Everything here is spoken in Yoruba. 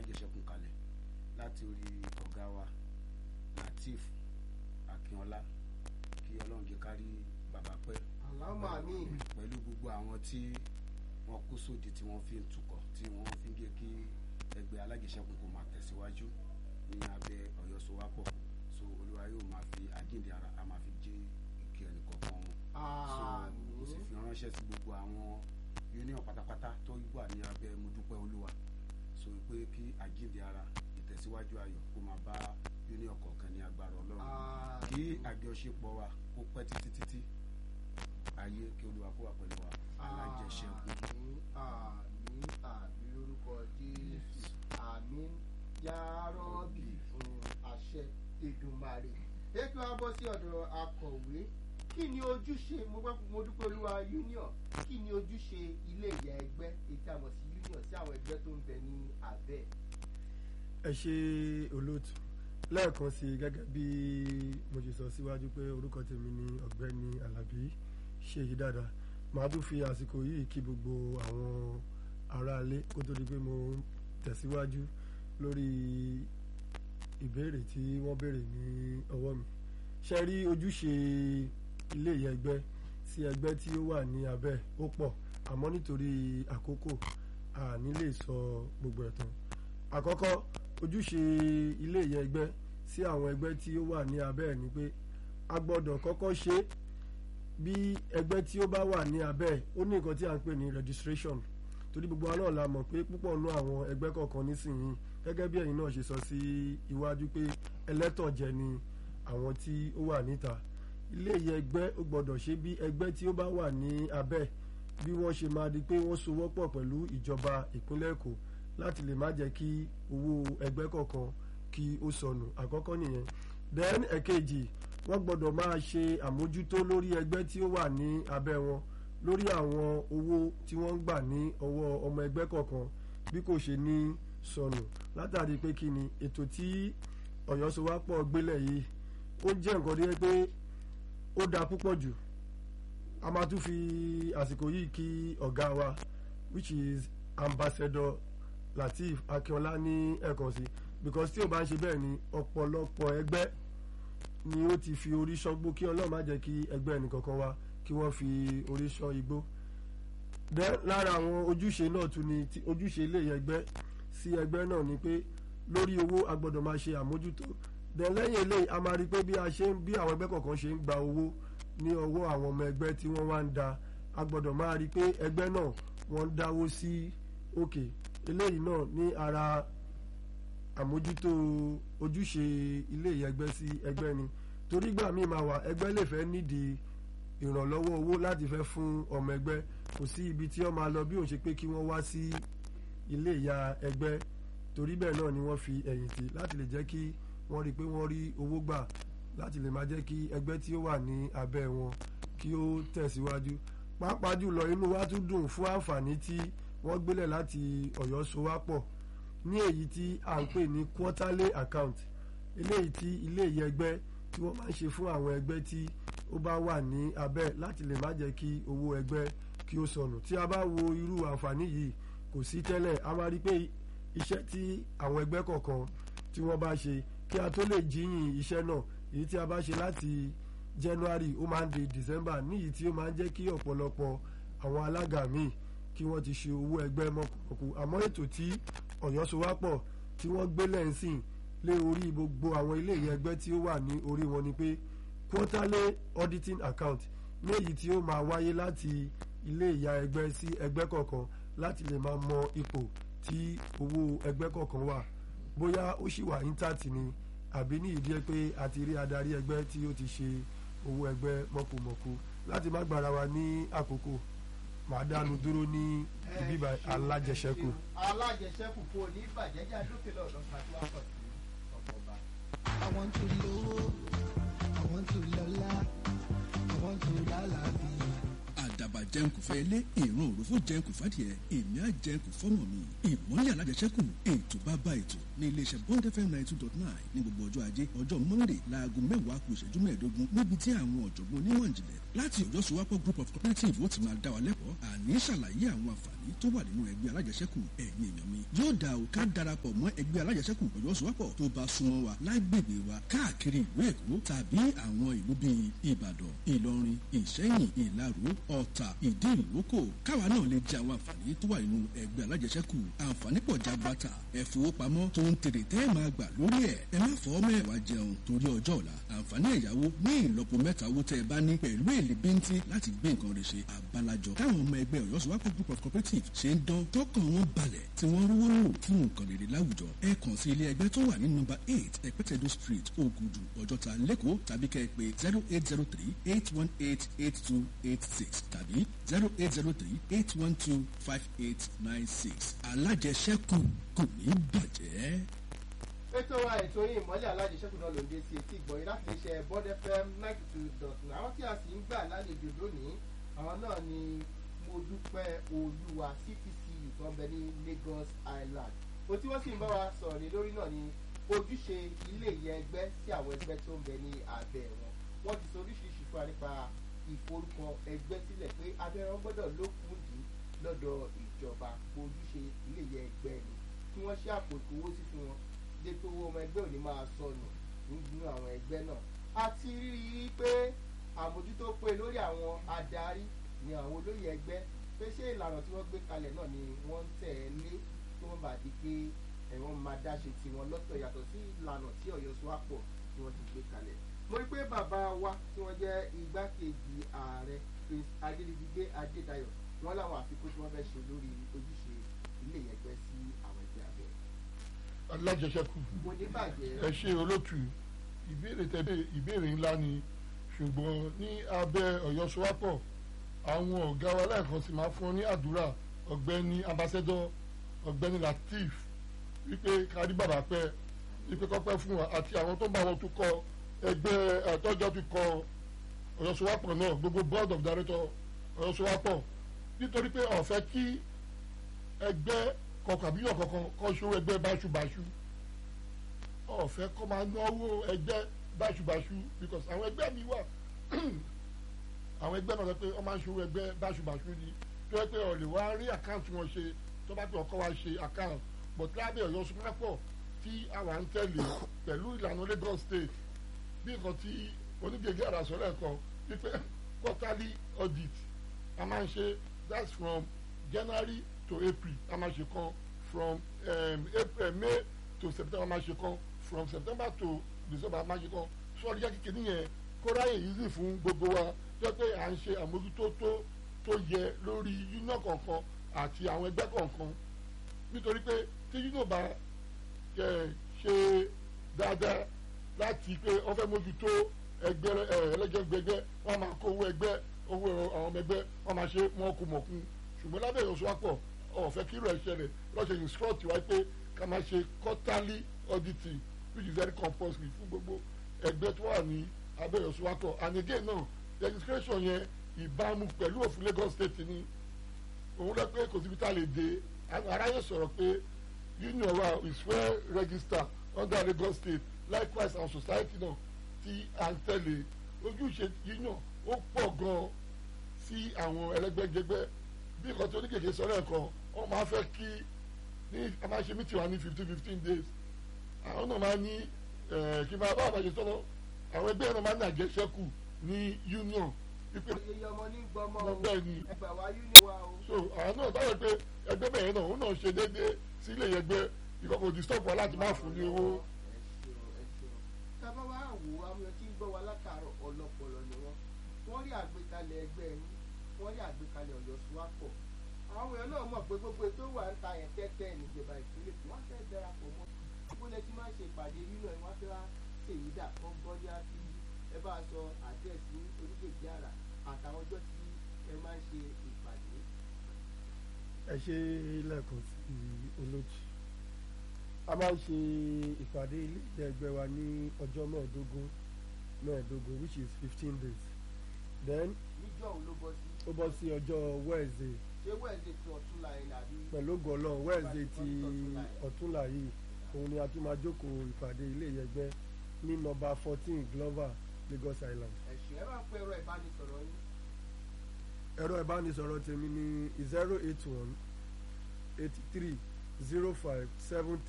alájẹsẹ́kù kalẹ̀ láti orí ọ̀gá wa Latif Akínọlá kí ọlọ́run jẹ́ kárí bàbá pẹ́ àlámà mi pẹ̀lú gbogbo àwọn tí wọ́n kó sódì tí wọ́n fi ń tukọ̀ tí wọ́n fi ń jẹ́ kí ẹgbẹ́ alájẹsẹ́kù kó máa tẹ̀síwájú ní abẹ́ Ọ̀yọ́ Sowápọ̀ so olúwa yóò máa fi àjíǹde ara a máa fi jẹ́ ìkí ẹnì kọ̀ọ̀kan wọn so mo sì fi ránṣẹ́ sí gbogbo àwọn union pátápátá tó wà ní abẹ́ mojúpẹ́ olúwa so pé kí àjíǹde ara ìtẹ̀síwájú ayọ̀ kó máa bá union kọ̀ọ̀kan ní agbára ọlọ́run kí àjọṣepọ̀ wa kó pẹ́ títí títí ayé kí olúwa kó wà pẹ̀lú wa alájẹṣẹ́kù. àmín àmín àmín lórúkọ jésù àmín yárọ́bì fún àṣẹ Èdùmàrè ètò abọ́ sí ọ̀dọ̀ akọ̀wé kí ni ojúṣe mo gbọ́ mo dúpẹ́ olúwa union kí ni ojúṣe ilé ìyá ẹgbẹ́ ètò àmọ̀ sí union sí àwọn ẹgbẹ́ tó ń bẹ ní abẹ́ ẹ ṣe olóòtú lẹ́ẹ̀kan sí i gẹ́gẹ́ bí mo ṣe sọ síwájú pé orúkọ tèmi ni ọ̀gbẹ́ni alábí ṣèyí dáadáa màá tún fi àsìkò yìí kí gbogbo àwọn aráalé kó tó di pé mo tẹ̀síwájú lórí ìbéèrè tí wọ́n béèrè ní ọwọ́ mi ṣe rí ojúṣe ilé ìyá ẹgbẹ́ sí ẹgbẹ́ tí ó wà ní abẹ́ ó pọ̀ àmọ́ nítorí àkókò àní lè sọ gbogbo ẹ̀ tán àkọ́kọ́ ojúṣe ilé ìyá ẹgbẹ́ sí àwọn ẹgbẹ́ tí ó wà ní abẹ́ ẹ̀ ni pé a gbọ́dọ̀ kọ́kọ́ ṣe bí ẹgbẹ́ tí ó bá wà ní abẹ́ ẹ̀ ó ní nǹkan tí a ń pè ní registration torí gbogbo wa náà la mọ̀ pé púpọ̀ nú àwọn ẹgbẹ́ kọ̀ọ̀kan nísìnyí gẹ́gẹ́ bí ẹ̀yin náà ṣe sọ sí iwájú pé ẹlẹ́tọ̀jẹ ni àwọn tí ó wà níta ilé ìyá ẹgbẹ́ ó gbọ́dọ̀ ṣe bí ẹgbẹ́ tí ó bá wà ní abẹ́ bí wọ́n ṣe máa di pé wọ́n sowọ́pọ̀ pẹ̀lú ìjọba ìpínlẹ̀ Èkó láti lè má jẹ́ kí owó ẹgbẹ́ kọ̀ọ̀kan kí ó sọnù àkọ́kọ́ nìyẹn then ẹ̀kejì wọ́n gbọ́dọ̀ máa ṣe àmójútó lórí ẹgbẹ́ tí ó wà ní abẹ́ wọn lórí àwọn owó tí wọ́n ń gbà ní ọwọ́ ọmọ ẹgbẹ́ kọ̀ọ̀kan bí kò ṣe ní sọnù látàrí pé kí ni ètò tí Ọ̀yọ́ Sowápọ̀ gbélẹ̀ yìí ó jẹ́ nǹkan tó yẹ pé ó dáa púpọ̀ jù a máa tún fi àsìkò yìí kí ọ̀gá wa which is ambassador Lateef Akínọlá ní ẹ̀kan sí because tí o bá ń ṣe bẹ́ẹ̀ ni ọ̀pọ̀lọpọ̀ ẹgbẹ́ ni ó ti fi orí ṣángbó kí Ọlọ́run má jẹ́ kí ẹgbẹ́ ẹnìkankan wá kí wọ́n fi orí ṣán igbó then lára àwọn ojúṣe náà tún ni ojúṣe ilé ẹgbẹ́ sí ẹgbẹ́ náà ni pé lórí owó a gbọ́dọ̀ máa ṣe àmójútó then lẹ́yìn eléyìí a máa rí i pé bí a ṣe ń bí àwọn ẹgbẹ́ kọ̀ọ̀kan ṣe ń gba owó ní ọwọ́ àwọn ọmọ ẹgbẹ́ tí wọ́n wá ń da a gbọ́dọ̀ máa rí i pé ẹgbẹ́ náà wọ́n ń dáwó sí òkè eléyìí náà ní ara àmójútó ojúṣe ilé ìyẹgbẹ́ sí ẹgbẹ́ ni torí gbà míì máa wà ẹgbẹ́ lè fẹ́ nídìí ìrànlọ́wọ́ owó láti fẹ́ fún ọmọ ẹgbẹ́ kò sí ibi tí wọ́n máa lọ bí òun ṣe pé kí wọ́n wá sí ilé ìyá ẹgbẹ́ torí bẹ́ẹ̀ náà ni wọ́n fi ẹ̀yìn tì láti lè jẹ́ kí wọ́n rí i pé wọ́n rí owó gbà láti lè máa jẹ́ kí ẹgbẹ́ tí ó wà ní abẹ́ wọn kí ó tẹ̀síwájú pàápàá jùlọ inú wa tún dùn fún àǹfààní tí wọ́n gbélẹ̀ láti Ọ̀yọ́ Sowápọ̀ ní èyí tí à ń pè ní quarterly account eléyìí tí ilé ìyẹgbẹ́ tí wọ́n máa ń ṣe fún àwọn ẹgbẹ́ tí ó bá wà ní abẹ́ láti lè má jẹ́ kí owó ẹgbẹ́ kí ó sọnù tí a bá wo irú àǹfààní yìí kò sí tẹ́lẹ̀ a máa rí pé iṣẹ́ tí àwọn ẹgbẹ́ kọ̀ọ̀kan tí wọ́n bá ṣe kí a tó lè jíyìn iṣẹ́ náà èyí tí a bá ṣe láti January ó máa ń di December níyìí tí ó máa ń jẹ́ kí ọ̀pọ̀lọpọ̀ àwọn alága míì kí wọ́n ti ṣe owó ẹgbẹ́ mọ́kùnkùn àmọ́ ètò tí Ọ̀yọ́ Sowápọ̀ tí wọ́n gbé lẹ́ǹsìn lé orí gbogbo àwọn ilé ìyẹn ẹgbẹ́ tí ó wà ní orí wọn ni pé quarterly auditing account ní èyí tí ó máa wáyé láti ilé ìyá ẹgbẹ́ sí ẹgbẹ́ kọ̀ọ̀kan láti lè máa mọ ipò tí owó ẹgbẹ́ kọ̀ọ̀kan wà bóyá ó sì wà intact ni àbí ní ìdí ẹ pé àti rí adarí ẹgbẹ́ tí ó ti ṣe owó ẹgbẹ́ mọ̀kùmọ̀kù láti má gbára wa ní àkókò màá dánu dúró ní ibi alájẹsẹ́kù. alájẹsẹ́kù kò ní bàjẹ́ já dókè lọ́dọ̀ pàtó àpọ̀ sí ọ̀pọ̀ba. I want to lówó, I want to lọ́lá, I want to lálàáfíà. àdàbà jẹun kò fẹ́ ilé ìran òròfó jẹun kò fàdìẹ èmi á jẹun kò fọ́mọ mi ìmọ̀lẹ̀ alájẹsẹ́kù ètò bàbá ètò ní iléeṣẹ́ bond fm ninety two dot nine ní gbogbo ọjọ́ ajé ọjọ́ monday láago mẹ́wàá kù ìṣẹ́jú mẹ́ẹ̀ẹ́dógún níbi tí àwọn ọ̀jọ̀gbọ́n onímọ̀ ìjìnlẹ̀ láti ọjọ́ sowapọ̀ group of cooperative ó ti máa dá wa lẹ́kọ̀ọ́ àní ṣàlàyé àwọn àǹfààní tó wà nínú ẹgbẹ́ alájẹsẹ́kù ẹ̀yin èèyàn mi yóò dá o ká darapọ̀ mọ́ ẹgbẹ́ alájẹsẹ́kù ọjọ́ sowapọ̀ tó bá súnmọ́ wa lágbègbè wa káàkiri ìlú èkó tàbí àwọn ìlú bíi ìbàdàn ìlọrin ìṣẹ́yìn ìlaró ọ̀tà ìdí ìrókò káwa náà lè jẹ àwọn àǹfààní tó wà nínú ẹgbẹ́ alájẹsẹ́kù àǹfààní pọ̀ jabata ẹ̀fowópamọ́ tó ń tèrè tẹ́ ẹ̀ máa gbà lórí ẹ̀ ẹ má fọ́ mẹ́wàá jẹun torí ọjọ́ ọ̀la àǹfààní ẹ̀yáwó ní ìlọ́po mẹ́ta owó tẹ́ ẹ bá ní pẹ̀lú èlé bíntín láti gbé nǹkan rẹ̀ ṣe àbálàjọ táwọn ọmọ ẹgbẹ́ ọ̀yọ́ sọ́wọ́pọ̀ group of cooperative ṣe ń dán tọkàn wọn balẹ̀ tí wọ́n rówó lò fún nǹkan rere láwùjọ ẹ kàn sí ilé ẹgbẹ́ tó wà ní nọ́mbà eight ẹ̀pẹ́tẹ̀dọ̀ street ògùdù ọjọ́ta lẹ́kọ̀ọ́ tàbí kẹ́ ẹ pé zero eight zero three eight one eight eight two eight six tàbí zero eight zero three eight one two five eight nine six alájẹsẹ́kù kò ní bàjẹ́. ètò wa ètò yìí ìmọ̀lẹ̀ alájẹsẹ́kù náà ló ń dé sí etí ìgbọ̀nyìn láti lè ṣe bond fm ninety two dot nine àwọn tí a sì ń gbà lálejò lónìí àwọn náà ni mo dúpẹ́ olúwa ctcu tó ń bẹ ní lagos island ohun tí wọ́n sì ń bá wa sọ̀rọ̀ ní lórí náà ni ojúṣe ilé ìyẹ ẹgbẹ́ sí àwọn ẹgbẹ́ tó ń bẹ ní abẹ́ wọn wọ́n ti sọ oríṣiríṣi fún wa nípa ìforúkọ ẹgbẹ́ sílẹ̀ pé abẹ́rẹ́ gbọ́dọ̀ lókùndín lọ́dọ̀ ìjọba ojúṣe ilé ìyẹ ẹgbẹ́ ni kí wọ́n ṣe àpò ìkówósí fún wọn dé pé owó ọmọ ẹgbẹ́ ò ní máa sọnù nínú àwọn ẹgbẹ́ náà a ti rí i pé àmójútó pé lórí àwọn adarí ni àwọn olóyè ẹgbẹ́ pé ṣé ìlànà tí wọ́n gbé kalẹ̀ náà ni wọ́n ń tẹ̀lé tó wọ́n bá di pé ẹ̀wọ̀n máa dáṣe tiwọn lọ́tọ̀ yàtọ̀ sí ìlànà tí ọ̀yọ́ sọ́wọ́pọ̀ tí wọ́n ti gbé kalẹ̀ mo rí pé bàbá wa tí wọ́n jẹ́ igbákejì ààrẹ prince adédìgbé adédayọ̀ wọ́n láwọn àfikún tí wọ́n fẹ́ ṣe lórí ojúṣe ilé ẹgbẹ́ sí àwọn ẹgbẹ́ abẹ́ alájẹsẹ́kù mo ní bàjẹ́ ẹ ṣe olótù ìbéèrè tẹ ìbéèrè ńlá ni ṣùgbọ́n ní abẹ́ ọ̀yọ́ sowápọ̀ àwọn ọ̀gá wa lẹ́ẹ̀kan sì máa fún ọ ní àdúrà ọ̀gbẹ́ni ambassador ọ̀gbẹ́ni latif wípé kárí bàbá pẹ́ wípé kọ́pẹ́ fún wa àti àwọn tó ń bá wọn tún kọ ẹgbẹ́ ẹ̀tọ́jọ́ ti kọ ọ̀yọ́ sowápọ̀ náà gbogbo board of director ọ̀yọ́ sowápọ̀ nítorí pé ọ̀fẹ́ kí ẹgbẹ́ kọkàn àbí yọ̀ kankan kọ́ ṣó ẹgbẹ́ báṣubàṣu ọ̀fẹ́ kọ́ máa náwó ẹgbẹ́ báṣubàṣu because àwọn ẹgbẹ́ mi wà àwọn ẹgbẹ́ náà sọ pé wọ́n máa ń ṣòwò ẹgbẹ́ báṣubàṣu ni tó yẹ pé ọ̀lẹ̀ wá rí àkáǹtì wọn ṣe tó bá pè ọkọ wa ṣe àkáǹtì but lábẹ́ ọ̀yọ́ súnmọ́pọ̀ tí àwa ń tẹ̀lé pẹ̀lú ìlànà Lagos state bí nǹkan tí onígègé àràsọ lẹ́ẹ̀kan wípé quarterly audit a máa ń ṣe that's from January to April a máa ṣe kan from um, April May to September a máa ṣe kan from September to December a máa ṣe kan sọ́ọ́dí jẹ́ kékeré yẹn kó ráyè easy fún gbogbo wa jẹ́ pé à ń ṣe àmójútó tó tó yẹ lórí union kọ̀ọ̀kan àti àwọn ẹgbẹ́ kọ̀ọ̀kan nítorí pé tí union bá ṣe dáadáa láti pé wọ́n fẹ́ mójútó ẹgbẹ́ ẹlẹ́gbẹ́gbẹ́ wọ́n máa kó owó ẹgbẹ́ owó àwọn ọmọ ẹgbẹ́ wọ́n máa ṣe mọ́kùmọ̀kùn ṣùgbọ́n lábẹ́ ìyọ̀sọ́wọ́pọ̀ ọ̀fẹ́ kí irú ẹ̀ ṣẹlẹ̀ lọ́sẹ̀ instruct wa pé ká máa ṣe quarterly auditing which is very compulsory fún gbogbo ẹgbẹ́ tó wà ní abẹ́ ìyọ̀sọ́wọ́pọ̀ and again náà registration yẹn ìbámu pẹ̀lú òfin Lagos state ni òun lọ pé kò síbi tá a lè dé aráyè sọ̀rọ̀ pé union wa is well registered under Lagos state likewise our society náà tí à ń tẹ̀lé ojúṣe union ó pọ̀ gan-an sí àwọn ẹlẹ́gbẹ́jẹgbẹ́ bí nǹkan tó ní kékeré sọ lẹ́ẹ̀kan wọ́n máa fẹ́ kí ní a máa ṣe meeting wa ní fifteen fifteen days àwọn náà máa ní kí n máa bá àbájẹ sọ́nà àwọn ẹgbẹ́ náà máa ní àjẹsẹ́kù ní union wípé iye ọmọ ní gbọmọ o bẹ́ẹ̀ ni ẹgbà wa union wa o. so àwọn náà báwo pé ẹgbẹ́ bẹ̀rẹ̀ náà òun náà ṣe déédéé sí ilé ẹgbẹ́ ìkọ̀kọ̀ disturb wa láti má fún ní owó. ẹ ṣeun ẹ ṣeun tábà wá wò ó àwọn tí ń gbọ́ wa látàárọ̀ ọlọ́pọlọ ni wọ́n wọ́n rí àgbékalẹ̀ ẹgbẹ́ yín wọ́n rí àgbékalẹ̀ ọ̀yọ́ suwapọ̀ àwọn èèyàn náà mọ̀ pé gbogbo ètò wà ń ta yẹn tẹ́tẹ́ níjọba ìpínlẹ̀ wọ́n fẹ́ darapọ̀ mọ́ ìpínlẹ̀ tí máa ń ṣe ìpàdé nínú ẹ̀ wọ́n fẹ́ wá ṣèyí dà kọ́ gbọ́dọ̀ sí ẹ bá sọ àdírẹ́sì oníkèké àrà àtàwọn ọjọ́ tí ẹ máa ń ṣe ìpàdé. ẹ ṣe lẹ́ẹ̀kan sí olóòtú a máa ń ṣe ìpàdé ilé ẹgbẹ́ wa ní ọjọ́ mẹ́ẹ̀ẹ́dógún mẹ́ẹ̀ẹ́dógún which is fifteen days then níjọ́ òun ló bọ́ sí. ó bọ́ sí ọjọ́ wednesday ṣé wẹ́ẹ̀dẹ̀ tí ọ̀tún la yẹn àbí. pẹ̀lú gọ́lọ́ wednesday ti ọ̀túnla yìí òun ni a tún máa jókòó ìpàdé ilé ìyẹgbẹ́ ní nọ́mbà fourteen glover lagos island. ẹ̀sìn ẹ máa ń pẹ́ ẹ̀rọ ìbánisọ̀rọ̀ yín. ẹ̀rọ ìbánisọ̀rọ̀ tèmi ní zero eight one eighty three zero five seven